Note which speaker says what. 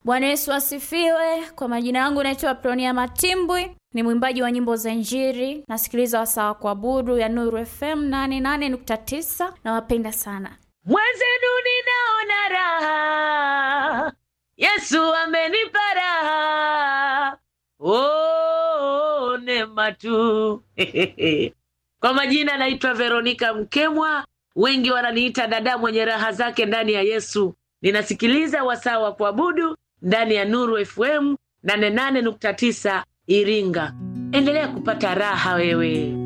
Speaker 1: Bwana Yesu asifiwe. Kwa majina yangu naitwa Pronia Matimbwi, ni mwimbaji wa nyimbo za Injili. Nasikiliza wasaa wa kuabudu ya Nuru FM 88.9. Nawapenda sana.
Speaker 2: Mwenzenu ninaona raha, Yesu amenipa raha, oh, neema tu. Kwa majina naitwa Veronika Mkemwa, wengi wananiita dada mwenye raha zake ndani ya Yesu. Ninasikiliza wasaa wa kuabudu ndani ya Nuru FM 88.9 Iringa. Endelea kupata raha wewe.